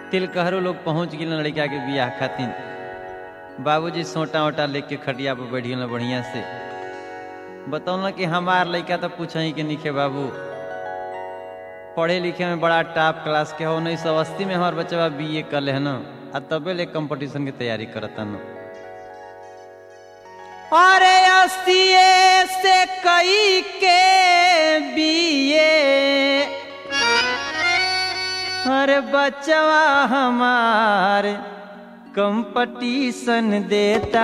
तिलकहरो लोग पहुंच गए लड़का के बियाह खातिर बाबूजी सोटा वोटा लेके खटिया पर बैठ गए बढ़िया से बतौल कि हमार लड़का तो पूछा ही कि निखे बाबू पढ़े लिखे में बड़ा टॉप क्लास के हो उन्नीस सौ अस्सी में हमार बच्चा बी ए कर है ना आ तबे ले कंपटीशन की तैयारी करता न अरे अस्सी से कई के बीए अरे बचवा हमार कंपटीशन देता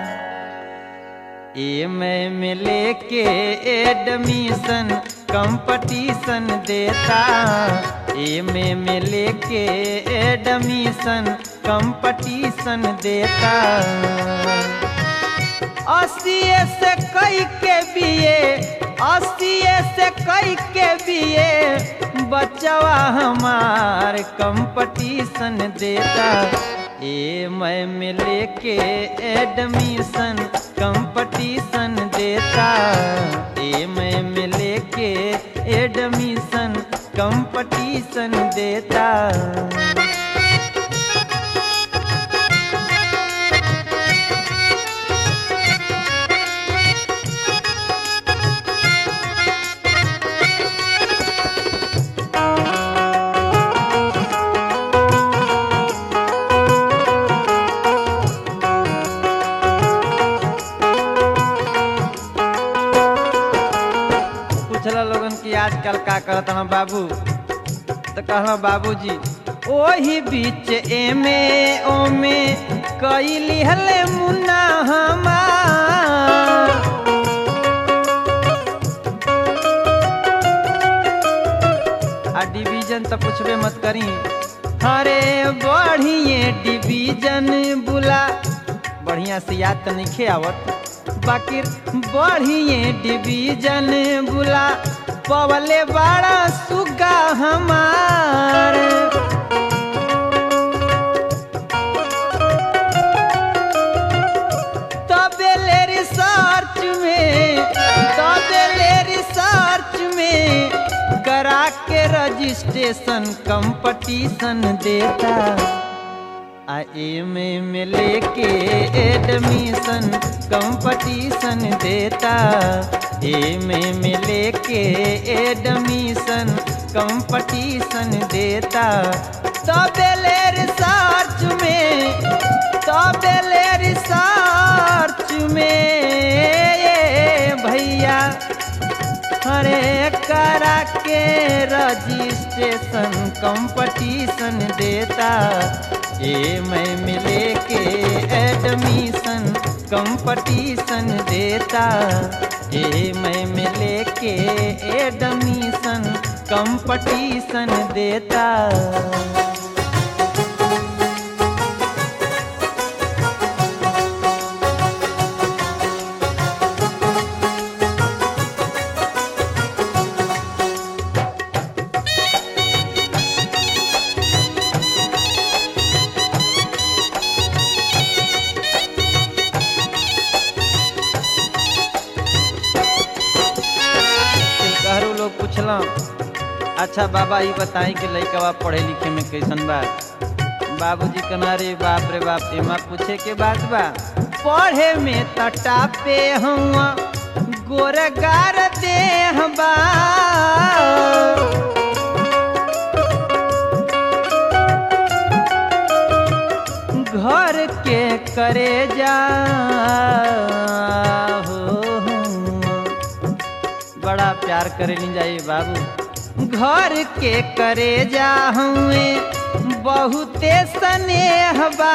ए मैं में लेके एडमिशन कंपटीशन देता ए में में लेके एडमिशन कंपटीशन देता अस्सी से कई के बीए अस्सी से कई के बीए बचवा हमार कंपटीशन देता ए मैं में लेके एडमिशन कंपटीशन देता ए मैं में लेके एडमिशन कंपटीशन देता पूछला लोगन की आजकल का करत हन बाबू तो कहला बाबूजी ओही बीच एमे ओमे कई लिहले मुन्ना हमार आ डिवीजन तो पूछबे मत करी अरे बढ़िए डिवीजन बुला बढ़िया से याद तो नहीं आवत बाकी बढ़िए डिवीजन बुला पवले बड़ा सुगा हमार तबेले रिसर्च में तबेले रिसर्च में करा के रजिस्ट्रेशन कंपटीशन देता आ एमे में लेके एडमिशन कंपटीशन देता एमे में लेके एडमिशन कंपटीशन देता तबेले रिसर्च में तबेले रिसर्च में ये भैया अरे करा के रजिस्ट्रेशन कंपटीशन देता ए मैं मिले के एडमिशन कंपटीशन देता ए मैं मिले के एडमिशन कंपटीशन देता कहरो लोग पूछला अच्छा बाबा ये बताई कि लइकवा पढ़े लिखे में कैसन बा बाबूजी कना रे बाप रे बाप एमा पूछे के बात बा पढ़े में तटा पे हुआ गोरगार देह बा घर के करे जा हो बड़ा प्यार करे ली जाइए बाबू घर के करे जा हुए बहुते स्नेह बा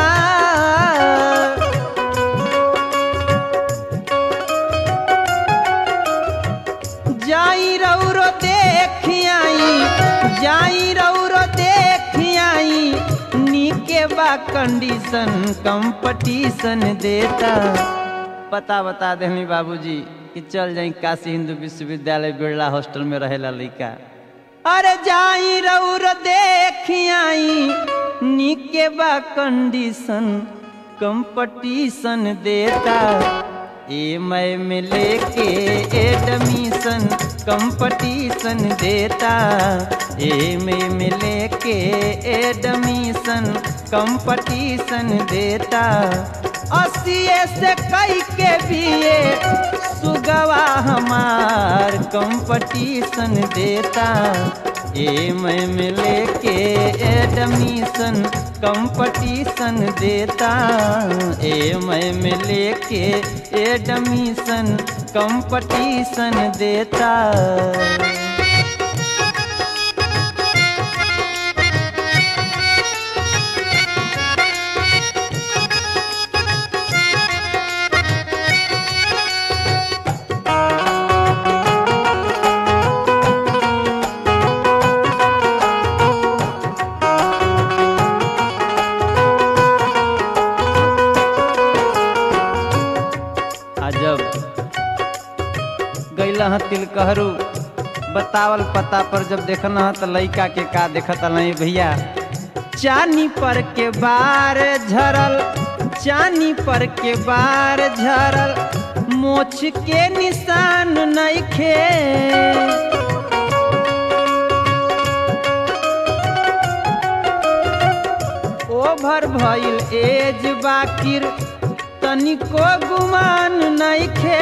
जाई रौरो देख आई जाई रौरो देख आई नीके बा कंडीशन कंपटीशन देता पता बता देनी बाबूजी कि चल जाई काशी हिंदू विश्वविद्यालय बिरला हॉस्टल में रहेला लइका अरे जाई रौर देख आई नीके बा कंडीशन कंपटीशन देता ए मैं में लेके एडमिशन कंपटीशन देता ए मैं में लेके एडमिशन कंपटीशन देता अस्सीए से कई के बीए सुगवा हमार कंपटीशन देता ए मैं में लेके एडमिशन कंपटीशन देता ए मैं में लेके एडमिशन कंपटीशन देता अजब गैला ह तिलकहरू बतावल पता पर जब देखना ह त लइका के का देखत नहीं भैया चानी पर के बार झरल चानी पर के बार झरल मोछ के निशान नइखे ओभर भइल एज बाकिर तनिको गुमान नइखे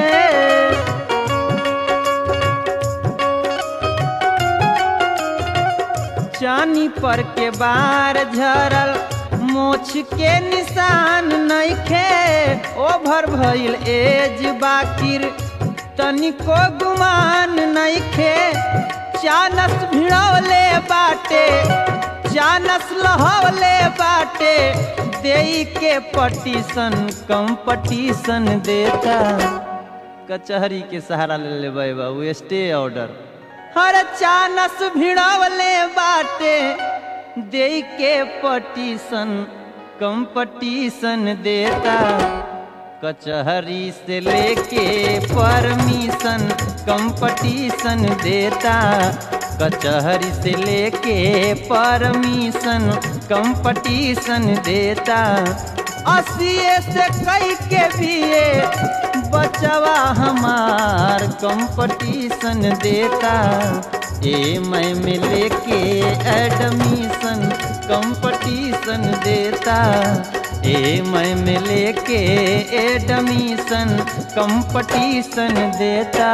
चानी पर के बार झरल मोछ के निशान नइखे ओभर भइल एज बाकिर तनिको गुमान नइखे चानस भिड़ौले बाटे चानस लहौले बाटे देई के पटीशन कंपटीशन देता कचहरी के सहारा ले ले बाबू स्टे ऑर्डर हर चानस भिड़वले बाटे दे के पटीशन कंपटीशन देता कचहरी से लेके परमिशन कंपटीशन देता कचहरी से लेके परमिशन कंपटीशन देता अस्सीए से कई के बीए बचवा हमार कंपटीशन देता ए मैं में लेके एडमिशन कंपटीशन देता ए मैं में लेके एडमिशन कंपटीशन देता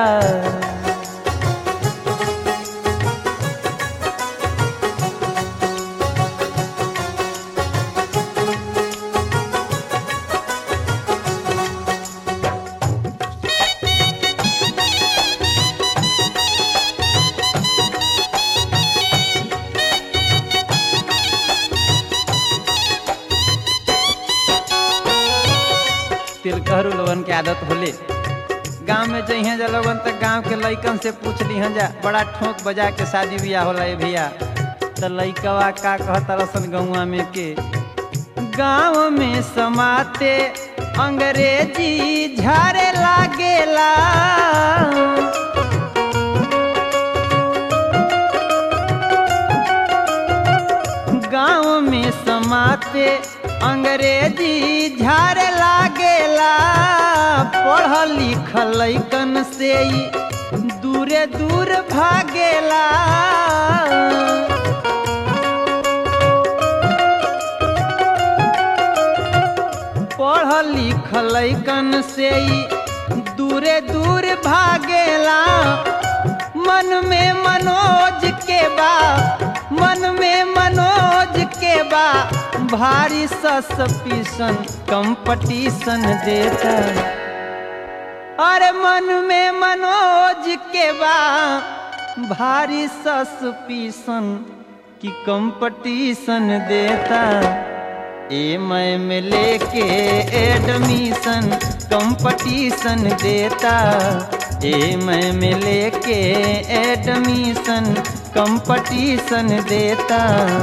तिलकहरू लोगन के आदत होले गांव में जइहे जा लोगन तक गांव के लइकन से पूछ लिहन जा बड़ा ठोक बजा के शादी बियाह होला ए भैया त लइकवा का कहत रसन गौवा में के गांव में समाते अंग्रेजी झारे लागेला गांव में समाते अंग्रेजी झारे लागेला पढ़ल लिखल लइकन से ही दूरे दूर भागेला पढ़ल लिखल लइकन से ही दूरे दूर भागेला मन में मनोज के बा मन में मनोज के बा भारी सस्पिशन कंपटीशन देता अरे मन में मनोज के बा भारी सस्पिशन की कंपटीशन देता ए मैं में लेके एडमिशन कंपटीशन देता ए मैं में लेके एडमिशन कंपटीशन देता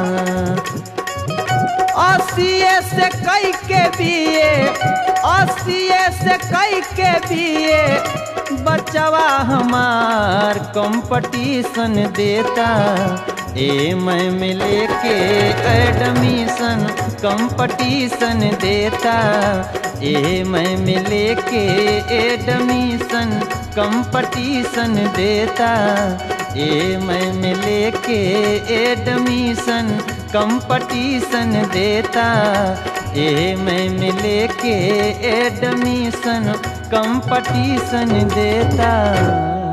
अस्सीए से कई के बीए अस्सीए से कई के बीए बचवा हमार कंपटीशन देता ए मैं में लेके एडमिशन कंपटीशन देता ए मैं मिले के एडमिशन कंपटीशन देता ए मैं मिले के एडमिशन कंपटीशन देता ए मैं मिले के एडमिशन कंपटीशन देता